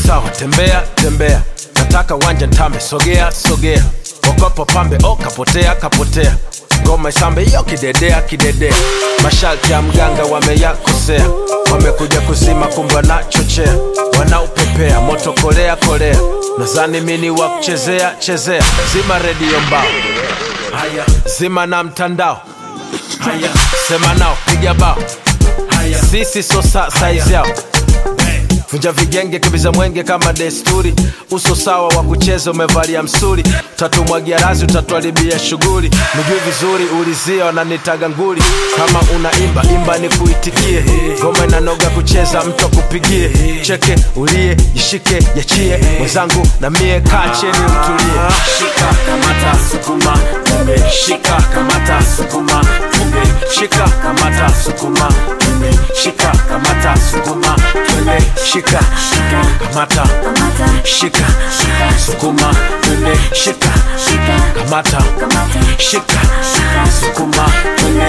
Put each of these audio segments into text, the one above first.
sawa tembea tembea nataka wanja ntame sogea sogea okopo pambe o kapotea kapotea ngoma isambe iyo kidedea kidedea masharti ya mganga wameyakosea wamekuja kuzima kumbe wanachochea wanaupepea moto kolea kolea nazani mini wa kuchezea chezea zima redio mbao haya zima na mtandao haya sema nao piga bao haya sisi so sa saizi yao vunja vigenge kimbiza mwenge kama desturi uso sawa wa kucheza umevalia msuri tatumwagia razi utatuharibia shughuli miguu vizuri ulizia wananitaga nguli kama unaimba imba ni kuitikie ngoma inanoga kucheza mtu akupigie cheke ulie jishike yachie mwenzangu na mie kaa cheni utulie shika kamata sukuma twende shika kamata sukuma twende shika kamata sukuma twende shika kamata sukuma twende shika kamata shika sukuma twende shika kamata shika sukuma twende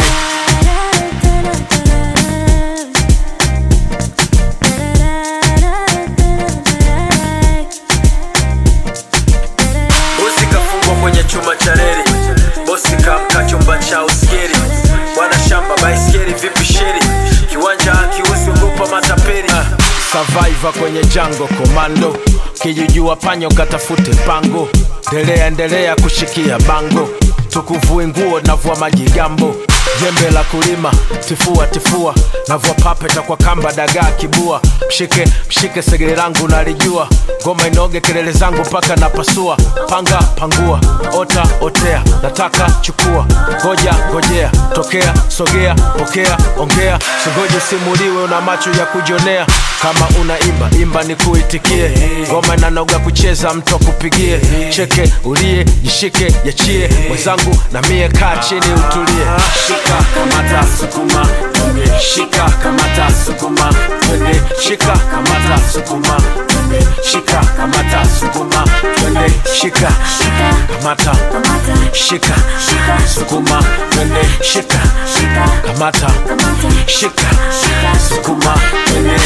bosi kafungwa kwenye chuma cha reli bosi kamka chumba cha uskeri bwana shamba baiskeri vipi sheri kiwanja akiusi ugopa matapeli survivor kwenye jango komando kijijua panyo katafute pango ndelea endelea kushikia bango tukuvue nguo navua majigambo jembe la kulima tifua tifua navua papeta kwa kamba dagaa kibua mshike mshike segere langu nalijua ngoma inoge kelele zangu mpaka napasua panga pangua ota otea nataka chukua ngoja ngojea tokea sogea pokea ongea singoje simuliwe una macho ya kujonea kama unaimba imba ni kuitikie ngoma inanoga kucheza mtu akupigie cheke ulie jishike yachie mwenzangu na mie kaa chini utulie shika kamata sukuma twende shika kamata sukuma twende shika kamata sukuma twende shika kamata sukuma twende shika kamata shika sukuma twende shika kamata shika sukuma twende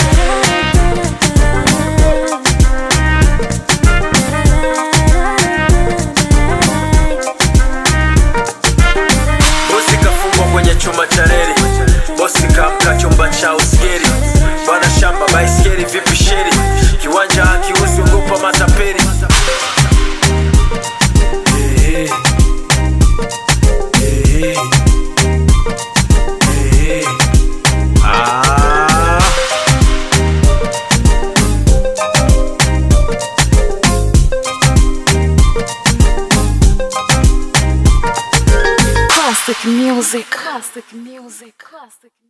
bosi kafungwa kwenye chuma cha reli bosi kamka chumba cha uskeri bwana shamba baiskeri vipi sheri kiwanja akiusi ugopa matapeli Eh, eh, eh, eh. Ah. Classic music. Classic music. Classic.